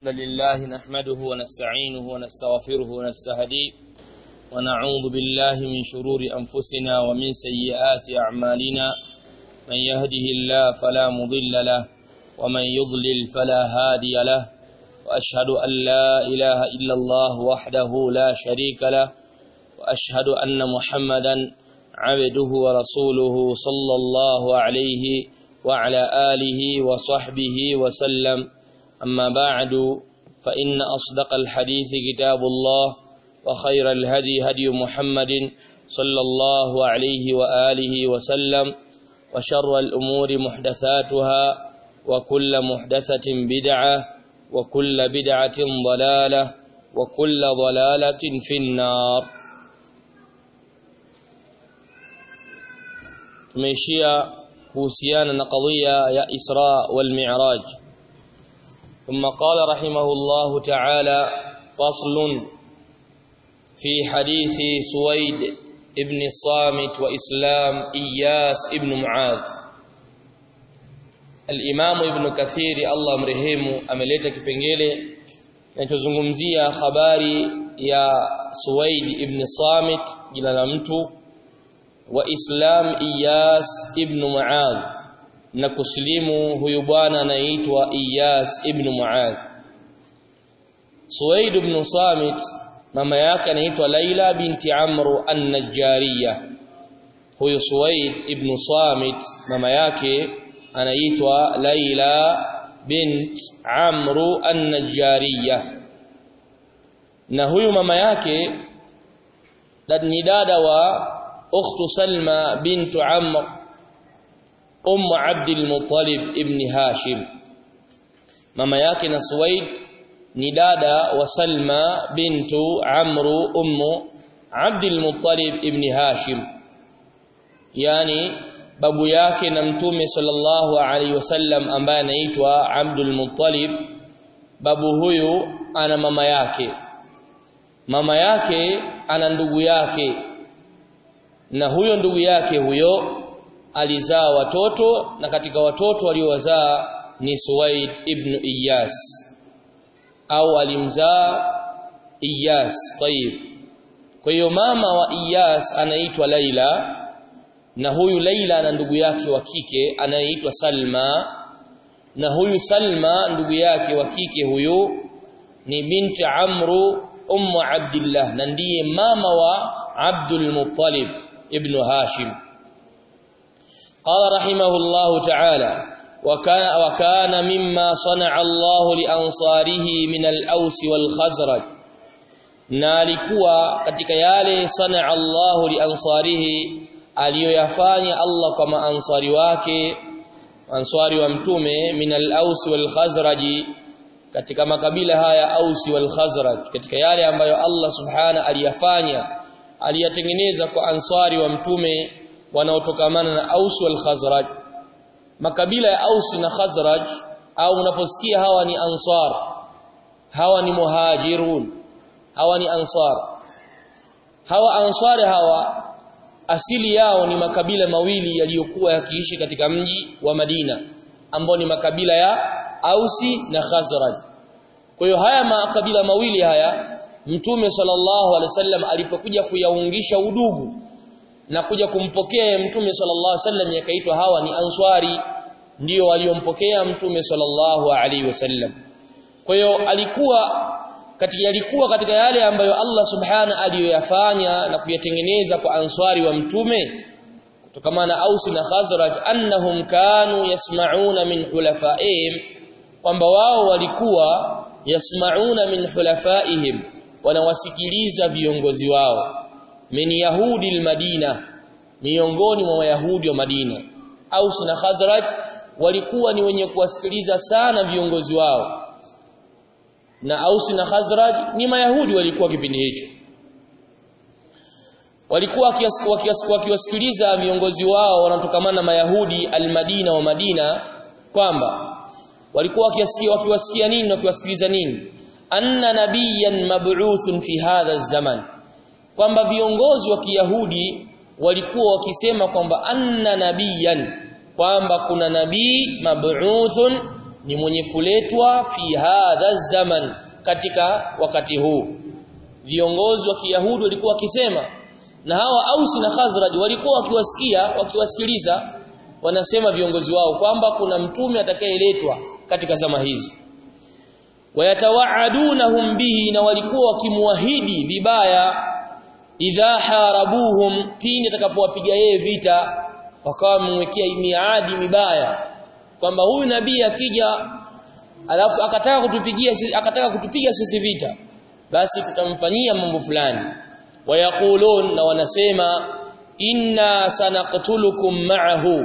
لله نحمده ونستعينه ونستغفره ونستهديه ونعوذ بالله من شرور أنفسنا ومن سيئات أعمالنا من يهده الله فلا مضل له ومن يضلل فلا هادي له وأشهد أن لا إله إلا الله وحده لا شريك له وأشهد أن محمدا عبده ورسوله صلى الله عليه وعلى آله وصحبه وسلم أما بعد فإن أصدق الحديث كتاب الله وخير الهدي هدي محمد صلى الله عليه وآله وسلم وشر الأمور محدثاتها وكل محدثة بدعة وكل بدعة ضلالة وكل ضلالة في النار tumeishia kuhusiana na qadhiya ya Isra wal Mi'raj ثم قال رحمه الله تعالى فصل في حديث سويد ابن الصامت وإسلام إياس ابن معاذ الإمام ابن كثير الله مرحمه ameleta kipengele kinachozungumzia habari ya Suwaid ibn Samit jina la mtu wa Islam Iyas ibn Muadh na kuslimu huyu bwana anaitwa Iyas ibn Muadh Suwaid ibn Samit mama yake anaitwa Laila binti Amr an-Najjariyah huyu Suwaid ibn Samit mama yake anaitwa Laila bint Amr an-Najjariyah na huyu mama yake ni dada wa ukhtu Salma bintu Amr um Abd al-Muttalib ibn Hashim mama yake na Suwaid ni dada wa Salma bintu Amr um Abd al-Muttalib ibn Hashim yani babu yake na mtume sallallahu alaihi wasallam ambaye anaitwa Abdul Muttalib babu huyu ana mama yake mama yake ana ndugu yake na huyo ndugu yake huyo alizaa watoto na katika watoto waliowazaa ni Suwaid ibn Iyas au alimzaa Iyas tayib kwa hiyo mama wa Iyas anaitwa Laila na huyu Laila na ndugu yake wa kike anayeitwa Salma na huyu Salma ndugu yake wa kike huyu ni binti Amru ummu Abdullah na ndiye mama wa Abdul Muttalib ibn Hashim قال رحمه الله تعالى وكان وكان مما صنع الله لانصاره من الاوس والخزرج na alikuwa katika yale sana Allah liansarihi aliyoyafanya Allah kwa maansari wake ansari wa mtume min al-aus wal khazraj katika makabila haya aus wal khazraj katika yale ambayo Allah subhana aliyafanya aliyatengeneza kwa ansari wa mtume wanaotokamana na Aus wal Khazraj makabila ya Aus na Khazraj au unaposikia hawa ni ansar hawa ni muhajirun hawa ni ansar hawa ansari hawa asili yao ni makabila mawili yaliyokuwa yakiishi katika mji wa Madina ambao ni makabila ya Ausi na Khazraj kwa hiyo haya makabila mawili haya Mtume sallallahu alaihi wasallam alipokuja kuyaungisha udugu na kuja kumpokea mtume sallallahu alaihi wasallam yakaitwa hawa ni answari ndio waliompokea mtume sallallahu alaihi wasallam kwa hiyo alikuwa katika alikuwa katika yale ambayo Allah subhana aliyoyafanya na kuyatengeneza kwa answari wa mtume kutokana na Aus na Khazraj annahum kanu yasma'una min hulafaihim kwamba wao walikuwa yasma'una min hulafaihim wanawasikiliza viongozi wao min yahudi almadina miongoni mwa wayahudi wa Madina Aus na Khazraj walikuwa ni wenye kuwasikiliza sana viongozi wao na Aus na Khazraj ni mayahudi walikuwa kipindi hicho walikuwa wakiwasikiliza viongozi wao wanatokamana na mayahudi almadina wa Madina kwamba walikuwa wakiwasikia wakiwasikia nini na wakiwasikiliza nini anna nabiyyan mab'uthun fi hadha zaman kwamba viongozi wa Kiyahudi walikuwa wakisema kwamba anna nabiyan kwamba kuna nabii mab'uthun ni mwenye kuletwa fi hadha zaman katika wakati huu viongozi wa Kiyahudi walikuwa wakisema na hawa Ausi na Khazraj walikuwa wakiwasikia wakiwasikiliza wanasema viongozi wao kwamba kuna mtume atakayeletwa katika zama hizi wayatawaadunahum bihi na walikuwa wakimwahidi vibaya idha harabuhum pindi atakapowapiga yeye vita wakawa wamemwekea miadi mibaya kwamba huyu nabii akija alafu akataka kutupigia akataka kutupiga sisi vita basi tutamfanyia mambo fulani wayakulun na wanasema inna sanaqtulukum ma'ahu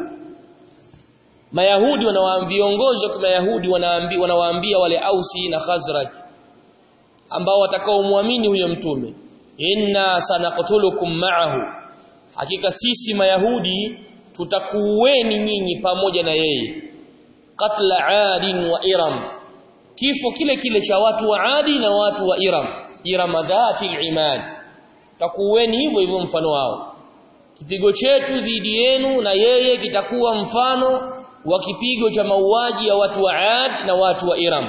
Mayahudi wanawaambia viongozi wa Mayahudi wanaambia wanawaambia wale Ausi na Khazraj ambao watakaomwamini huyo mtume inna sanaqtulukum ma'ahu hakika sisi Mayahudi tutakuweni nyinyi pamoja na yeye qatla adin wa iram kifo kile kile cha watu wa adi na watu wa iram iram dhati al-imad takuweni hivyo hivyo mfano wao kipigo chetu dhidi yenu na yeye kitakuwa mfano wa kipigo cha mauaji ya watu wa Ad na watu wa Iram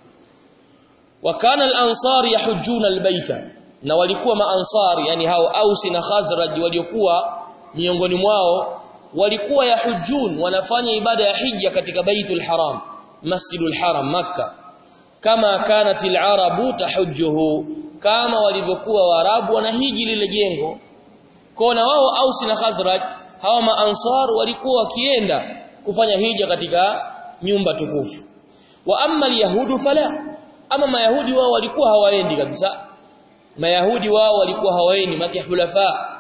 wakana al-ansar yahujjuna al-baita na walikuwa maansar yani hao Ausi na Khazraj waliokuwa miongoni mwao walikuwa yahujjun wanafanya ibada ya hija katika baitul haram masjidul haram makkah kama kanat al-arabu tahujjuhu kama walivyokuwa waarabu wanahiji lile jengo kona wao Ausi na Khazraj hawa maansar walikuwa wakienda kufanya hija katika nyumba tukufu wa amma alyahudu fala ama mayahudi wao walikuwa hawaendi kabisa mayahudi wao walikuwa hawaendi maki hulafa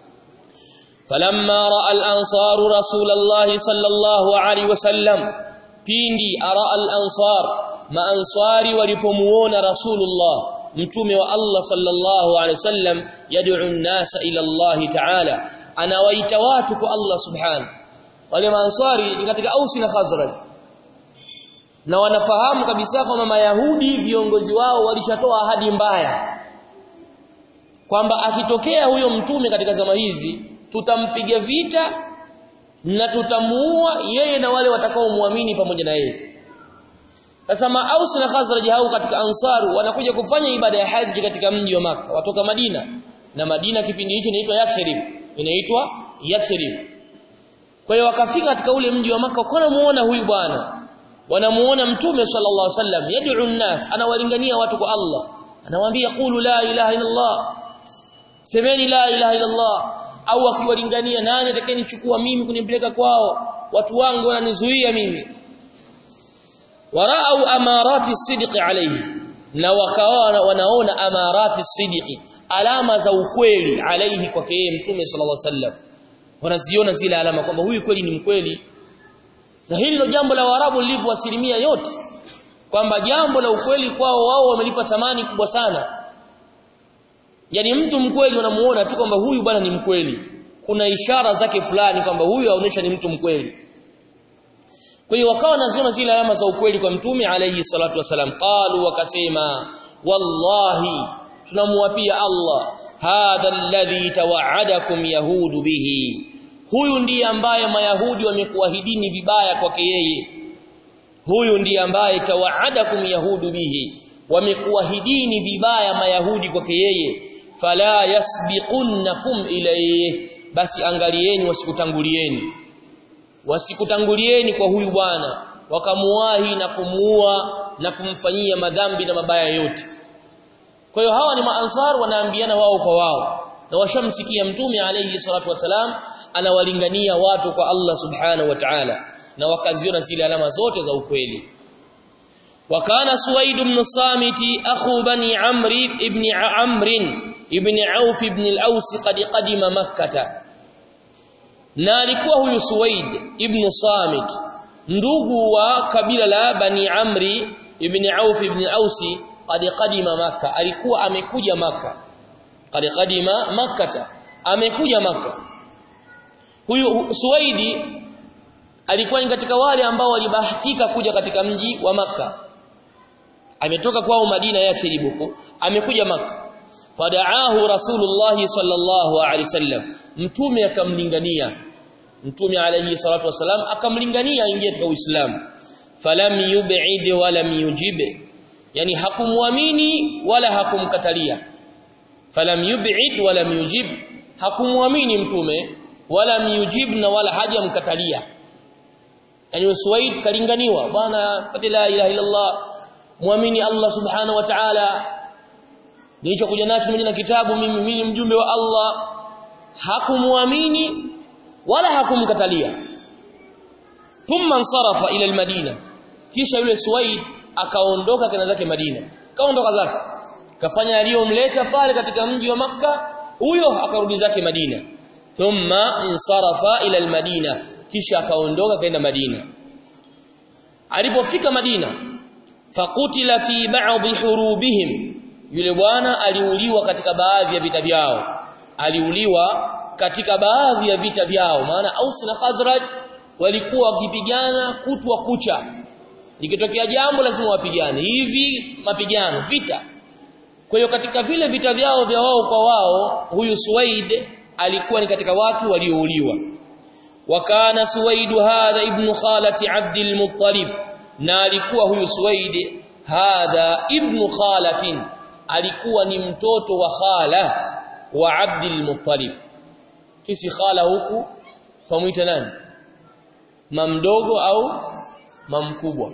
falamma raa al-ansar rasulullah sallallahu alaihi wasallam pindi ara al-ansar maansari walipomuona rasulullah mtume wa Allah sallallahu alaihi wasallam yad'u an-nasa ila Allah ta'ala anawaita watu kwa Allah subhanahu wale maansari ni katika Ausi na Khazraj na wanafahamu kabisa kwamba mayahudi viongozi wao walishatoa ahadi mbaya kwamba akitokea huyo mtume katika zama hizi tutampiga vita na tutamuua yeye na wale watakaomwamini pamoja na yeye sasa Aus na Khazraj hao katika Ansaru wanakuja kufanya ibada ya haji katika mji wa maka watoka Madina na Madina kipindi hicho inaitwa Yathrib inaitwa Yathrib kwa hiyo wakafika katika ule mji wa maka wanamuona huyu bwana wanamuona mtume sallallahu alaihi wasallam yad'u an-nas anawalingania watu kwa Allah anawaambia qulu la ilaha illa Allah semeni la ilaha illa Allah au akiwalingania nani atakayenichukua mimi kunipeleka kwao watu wangu wananizuia mimi warau amarati sidqi alayhi na wakaona wanaona amarati sidqi alama za ukweli alayhi kwake yeye mtume sallallahu alaihi wasallam wanaziona zile alama kwamba huyu kweli ni mkweli na hili ndio jambo la Waarabu lilivyo asilimia yote kwamba jambo la ukweli kwao wao wamelipa thamani kubwa sana yani mtu mkweli unamuona tu kwamba huyu bwana ni mkweli kuna ishara zake fulani kwamba huyu aonesha ni mtu mkweli kwa hiyo wakawa wanaziona zile alama za ukweli kwa mtume alayhi salatu wasalam qalu wakasema wallahi tunamuapia Allah hadha alladhi tawa'adakum yahudu bihi huyu ndiye ambaye mayahudi wamekuahidini vibaya kwake yeye huyu ndiye ambaye tawaadakum yahudu bihi wamekuahidini vibaya mayahudi kwake yeye fala yasbiqunnakum ilayhi basi angalieni wasikutangulieni wasikutangulieni kwa huyu bwana wakamuwahi na kumuua na kumfanyia madhambi na mabaya yote kwa hiyo hawa ni maansar wanaambiana wao kwa wao na washamsikia mtume alayhi salatu wasalam anawalingania watu kwa Allah subhanahu wa ta'ala na wakaziona zile alama zote za ukweli wakana suwaid ibn samiti akhu bani amri ibn amr ibn auf ibn al-aus qad qadima makkah na alikuwa huyu suwaid ibn samit ndugu wa kabila la bani amri ibn auf ibn al-aus qad qadima makkah alikuwa amekuja makkah qad qadima makkah amekuja makkah huyu Suwaidi alikuwa ni katika wale ambao walibahatika kuja katika mji wa maka ametoka kwao Madina ya Thilibuko amekuja maka fadaahu Rasulullah sallallahu alaihi wasallam mtume akamlingania mtume alayhi salatu wasalam akamlingania aingie katika Uislamu falam yub'id walam yujib yani hakumwamini wala hakumkatalia falam yub'id walam yujib hakumwamini mtume wala yujib na wala hajamkatalia yani Suwaid kalinganiwa bwana pati la ilaha illa Allah muamini Allah subhanahu wa ta'ala nilichokuja nacho mimi na kitabu mimi mimi mjumbe wa Allah hakumwamini wala hakumkatalia thumma ansarafa ila almadina kisha yule Suwaid akaondoka kana zake Madina kaondoka zake kafanya aliyomleta pale katika mji wa maka huyo akarudi zake Madina thumma insarafa ila almadina kisha akaondoka kaenda Madina alipofika Madina fakutila fi ba'dhi hurubihim yule bwana aliuliwa katika baadhi ya vita vyao aliuliwa katika baadhi ya vita vyao maana Aus na Khazraj walikuwa wakipigana kutwa kucha likitokea jambo lazima wapigane hivi mapigano vita kwa hiyo katika vile vita vyao vya wao kwa wao huyu Suwaid alikuwa ni katika watu waliouliwa wakana Suwaid hadha ibn khalati Abd al-Muttalib na alikuwa huyu Suwaid hadha ibn khalatin alikuwa ni mtoto wa khala wa Abd al-Muttalib kisi khala huku pamuita nani mamdogo au mamkubwa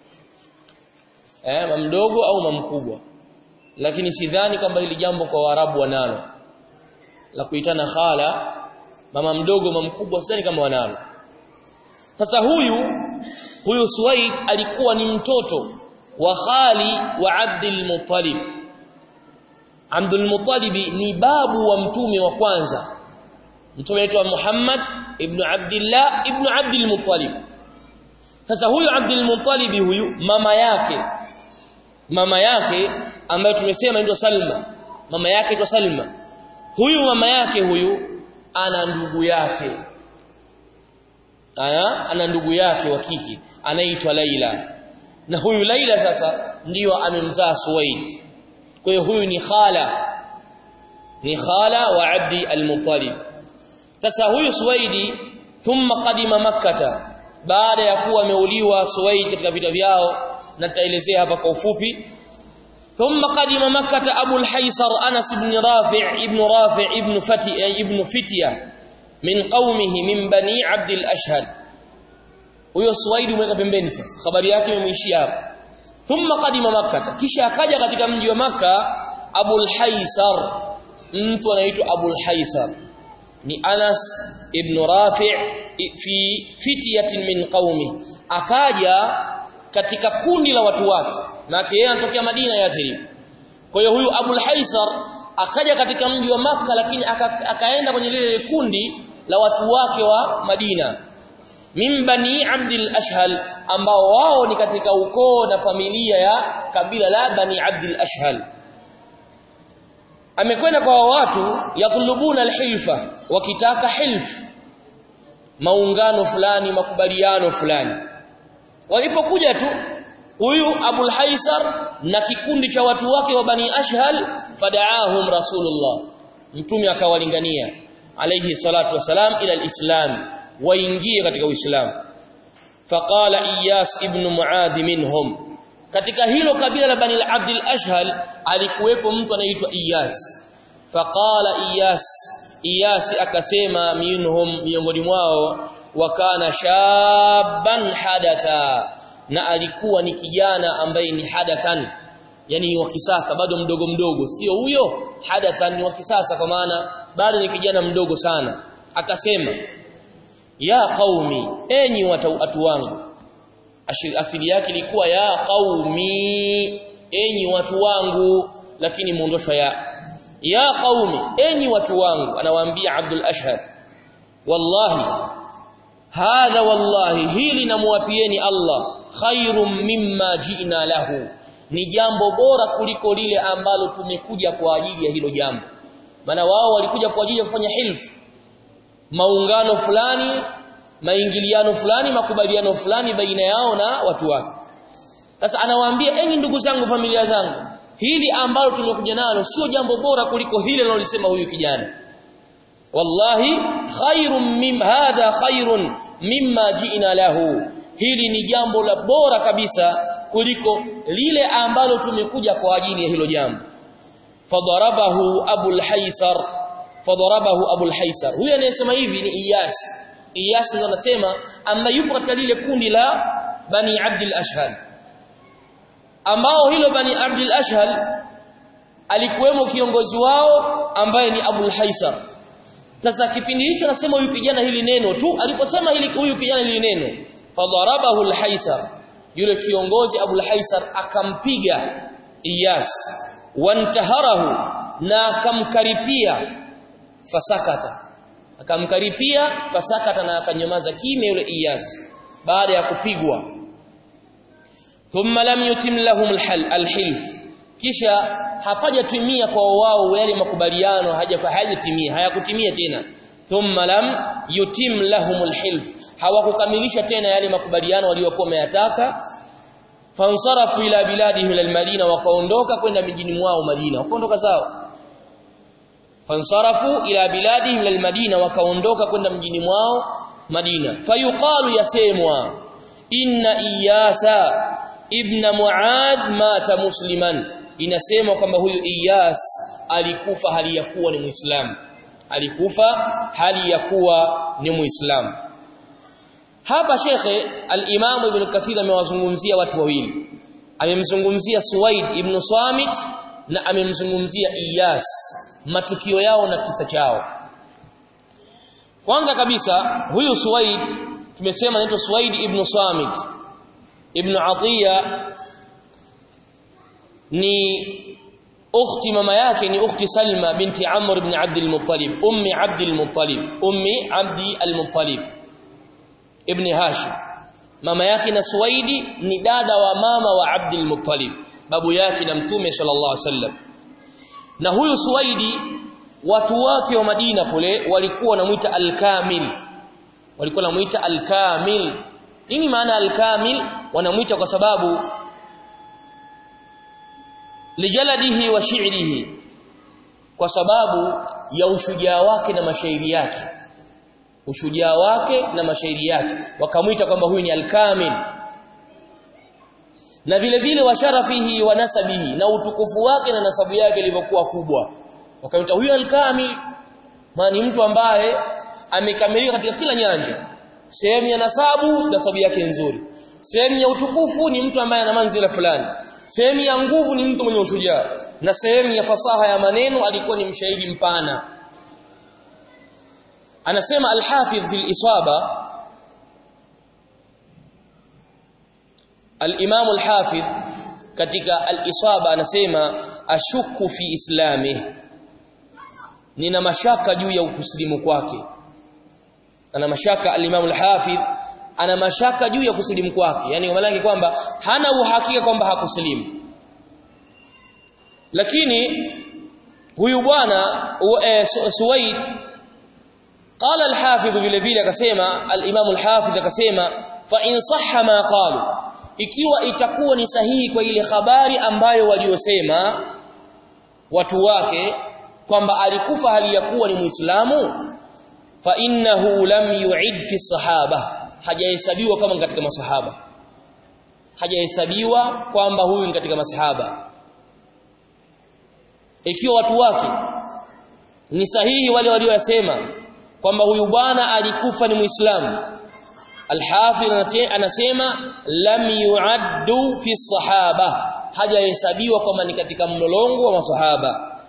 eh mamdogo au mamkubwa lakini sidhani kwamba hili jambo kwa Waarabu wanalo la kuitana khala mama mdogo mama mkubwa sidhani kama wanalo sasa huyu huyu Suwaid alikuwa ni mtoto wa khali wa Abdul Muttalib Abdul Muttalib ni babu wa mtume wa kwanza mtume anaitwa Muhammad ibn Abdullah ibn Abdul Muttalib sasa huyu Abdul Muttalib huyu mama yake mama yake ambaye tumesema inaitwa Salma mama yake inaitwa Salma huyu mama yake huyu ana ndugu yake ana ana ndugu yake wa kike anaitwa Laila na huyu Laila sasa ndiyo amemzaa Suwaid kwa hiyo huyu ni khala ni khala wa Abdi al-Muttalib sasa huyu Suwaidi thumma qadima makkata baada ya kuwa ameuliwa Suwaid katika vita vyao na tutaelezea hapa kwa ufupi ثم قدم مكة أبو الحيصر أنس بن رافع ابن رافع ابن فتي ابن فتية من قومه من بني عبد الأشهد huyo Suwaidi mweka pembeni sasa habari yake imeishia hapo thumma qadima makkah kisha akaja katika mji wa maka Abul Haisar mtu anaitwa Abul Haisar ni Anas ibn Rafi' fi fityatin min qaumi akaja katika kundi la watu wake na yeye anatokea Madina ya Yathrib kwa hiyo huyu Abul Haisar akaja katika mji wa maka lakini aka, akaenda kwenye lile kundi la watu wake wa Madina min bani Abdul Ashhal ambao wao ni katika ukoo na familia ya kabila la bani Abdul Ashhal amekwenda kwa watu yatlubuna alhilfa wakitaka hilf maungano fulani makubaliano fulani walipokuja tu huyu Abul Haisar na kikundi cha watu wake wa bani Ashhal fadaahum Rasulullah mtume akawalingania alayhi salatu wasalam ila alislam waingie katika uislamu faqala iyas ibn muadh minhum katika hilo kabila la bani abdul ashhal alikuwepo mtu anaitwa iyas faqala iyas iyas akasema minhum miongoni mwao wakana shaban hadatha na alikuwa ni kijana ambaye ni hadathan yani wa kisasa bado mdogo mdogo sio huyo hadathan ni wa kisasa kwa maana bado ni kijana mdogo sana akasema ya qaumi enyi watu, watu wangu asili yake ilikuwa ya qaumi enyi watu wangu lakini muondoshwa ya ya qaumi enyi watu wangu anawaambia Abdul Ashhad wallahi hadha wallahi hili namwapieni Allah khairum mimma ji'na lahu ni jambo bora kuliko lile ambalo tumekuja kwa ajili ya hilo jambo maana wao walikuja kwa ajili ya kufanya hilfu maungano fulani maingiliano fulani makubaliano fulani baina yao na watu wake sasa anawaambia enyi ndugu zangu familia zangu hili ambalo tumekuja nalo sio jambo bora kuliko hili analolisema huyu kijana wallahi khairum mim hadha khairun mimma ji'na lahu hili ni jambo la bora kabisa kuliko lile ambalo tumekuja kwa ajili ya hilo jambo fadarabahu abul haisar fadarabahu abul haisar huyo anayesema hivi ni iyas iyas ndo anasema ambaye yupo katika lile kundi la bani abdul ashhal ambao hilo bani abdul ashhal alikuwemo kiongozi wao ambaye ni abul haisar sasa kipindi hicho anasema huyu kijana hili neno tu aliposema hili huyu kijana hili neno fadarabahu al-haisar yule kiongozi abul haisar akampiga iyas wantaharahu na akamkaripia fasakata akamkaripia fasakata na akanyamaza kimya yule iyas baada ya kupigwa thumma lam yutim lahum al-hilf kisha hapajatimia kwa wao yale makubaliano hajatimia hayakutimia tena thumma lam yutim lahumul hilf hawakukamilisha tena yale makubaliano waliokuwa wameyataka fansarafu ila biladihim ila almadina wakaondoka kwenda mijini mwao Madina wakaondoka sawa fansarafu ila biladihim ila almadina wakaondoka kwenda mjini mwao Madina fayuqalu yasemwa inna iyasa ibn muad mata musliman inasema kwamba huyu Iyas alikufa hali ya kuwa ni Muislamu alikufa hali ya kuwa ni Muislamu hapa shekhe al-Imam Ibn Kathir amewazungumzia watu wawili amemzungumzia Suwaid ibn Samit na amemzungumzia Iyas matukio yao na kisa chao kwanza kabisa huyu Suwaid tumesema anaitwa Suwaid ibn Samit ibn Atiya ni ukhti mama yake ni ukhti Salma binti Amr ibn Abd al-Muttalib ummi Abd al-Muttalib ummi Abd al-Muttalib ibn Hashim mama yake na Suwaidi ni dada wa mama wa Abd al-Muttalib babu yake na mtume sallallahu alaihi wasallam na huyu Suwaidi watu wake wa Madina kule walikuwa wanamuita al-Kamil walikuwa wanamuita al-Kamil nini maana al-Kamil wanamuita kwa sababu lijaladihi wa shi'rihi kwa sababu ya ushujaa wake na mashairi yake ushujaa wake na mashairi yake wakamuita kwamba huyu ni al-kamil na vile vile wa sharafihi wa nasabihi na utukufu wake na nasabu yake ilivyokuwa kubwa wakamuita huyu al-kamil maana ni mtu ambaye amekamilika katika kila nyanja sehemu ya nasabu nasabu yake nzuri sehemu ya utukufu ni mtu ambaye ana manzila fulani sehemu ya nguvu ni mtu mwenye ushujaa na sehemu ya fasaha ya maneno alikuwa ni mshairi mpana anasema al-Hafidh fil Isaba al-Imam al-Hafidh katika al-Isaba anasema ashuku fi islami nina mashaka juu ya ukusilimu kwake ana mashaka al-Imam al-Hafidh ana mashaka juu ya kusilimu kwake yani maana kwamba hana uhakika kwamba hakusilimu lakini huyu bwana e, Suwaid قال الحافظ vile vile akasema al-Imam al-Hafidh akasema fa in sahha ma qalu ikiwa itakuwa ni sahihi kwa ile habari ambayo waliosema watu wake kwamba alikufa hali ya kuwa ni Muislamu fa innahu lam yu'id fi sahaba hajahesabiwa kama katika masahaba hajahesabiwa kwamba huyu ni katika masahaba ikiwa watu wake ni sahihi wale waliosema kwamba huyu bwana alikufa ni muislamu Al-Hafidh anasema lam yu'addu fi sahaba hajahesabiwa kwamba ni katika mlolongo wa masahaba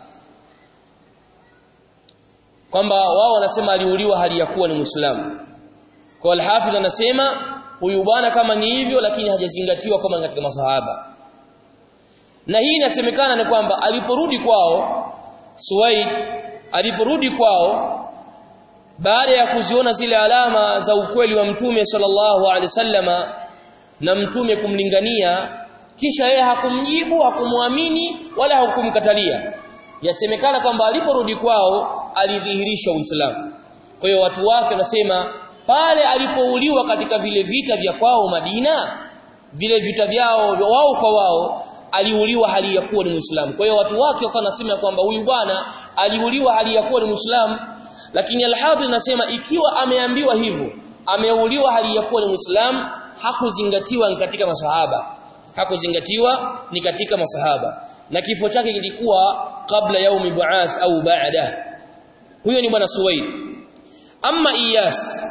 kwamba wao wanasema aliuliwa hali ya kuwa ni muislamu kwa Al-Hafidh anasema huyu bwana kama ni hivyo lakini hajazingatiwa kama katika masahaba na hii inasemekana ni kwamba aliporudi kwao Suwaid aliporudi kwao baada ya kuziona zile alama za ukweli wa mtume sallallahu alaihi wasallama na mtume kumlingania kisha yeye hakumjibu hakumwamini wala hakumkatalia yasemekana kwamba aliporudi kwao alidhihirisha Uislamu kwa hiyo watu wake wanasema pale alipouliwa katika vile vita vya kwao Madina vile vita vyao wao kwa wao aliuliwa hali ya kuwa ni Muislamu kwa hiyo watu wake wakawa nasema kwamba huyu bwana aliuliwa hali ya kuwa ni Muislamu lakini al-Hafidh anasema ikiwa ameambiwa hivyo ameuliwa hali ya kuwa ni Muislamu hakuzingatiwa ni katika masahaba hakuzingatiwa ni katika masahaba na kifo chake kilikuwa kabla yaumi bu'ath au ba'da huyo ni bwana Suwaid amma Iyas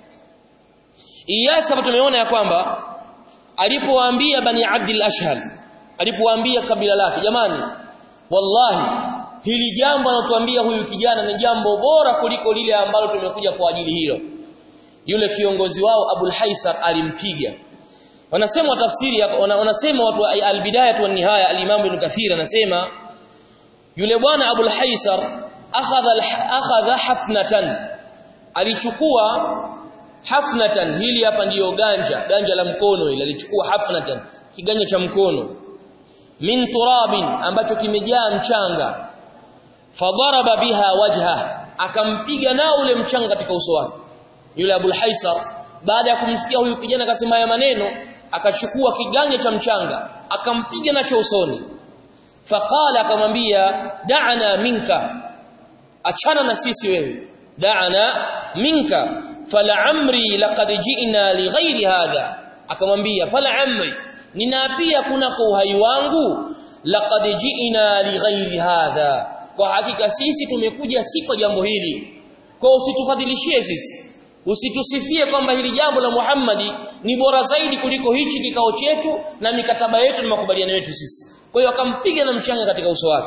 Iyas hapa tumeona ya kwamba alipowaambia bani Abdul Ashhal alipowaambia kabila lake jamani wallahi hili jambo anatuambia huyu kijana ni jambo bora kuliko lile ambalo tumekuja kwa ajili hilo yule kiongozi wao Abul Haisar alimpiga wanasema tafsiri wanasema watu al-bidayah wa nihaya al-Imam Ibn Kathir anasema yule bwana Abul Haisar akhadha akhadha hafnatan alichukua hafnatan hili hapa ndiyo ganja ganja la mkono ile alichukua hafnatan kiganja cha mkono min turabin ambacho kimejaa mchanga fadaraba biha wajha akampiga nao ule mchanga katika uso wake yule Abul Haisar baada ya kumsikia huyu kijana akasema haya maneno akachukua kiganja cha mchanga akampiga nacho usoni faqala akamwambia da'ana minka achana na sisi wewe da'ana minka fala amri laqad ji'na li ghairi hadha akamwambia fala amri ninaapia kunako uhai wangu laqad ji'na li ghairi hadha kwa hakika sisi tumekuja si kwa jambo hili kwa usitufadhilishie sisi usitusifie kwamba hili jambo la Muhammadi ni bora zaidi kuliko hichi kikao chetu na mikataba yetu na makubaliano yetu sisi kwa hiyo akampiga na mchanga katika uso wake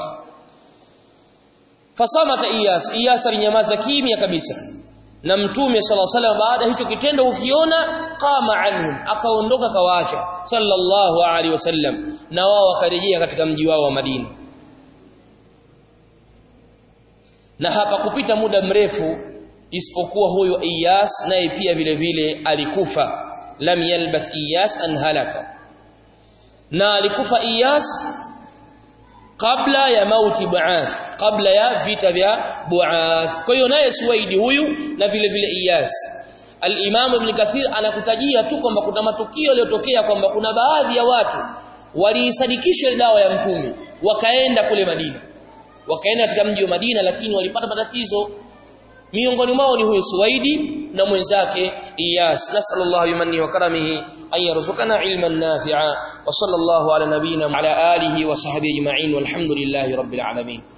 fasamata Iyas Iyas alinyamaza kimya kabisa na mtume sallallahu alaihi wasallam baada hicho kitendo ukiona qama anhum akaondoka kawaacha sallallahu alaihi wasallam na wao wakarejea katika mji wao wa Madina na hapa kupita muda mrefu isipokuwa huyo Iyas naye pia vile vile alikufa lam yalbath Iyas an halaka na alikufa Iyas kabla ya mauti Buath kabla ya vita vya Buath kwa hiyo naye Suwaidi huyu na vile vile Iyas Al-Imam Ibn Kathir anakutajia tu kwamba kuna matukio yaliyotokea kwamba kuna baadhi ya watu waliisadikisha dawa ya mtume wakaenda kule Madina wakaenda katika mji wa Madina lakini walipata matatizo miongoni mwao ni huyo Suwaidi na mwenzake Iyas nasallallahu bimanni wa karamihi an yarzuqana ilman nafi'a wa sallallahu ala nabiyyina ala alihi wa sahbihi ajma'in walhamdulillahi rabbil alamin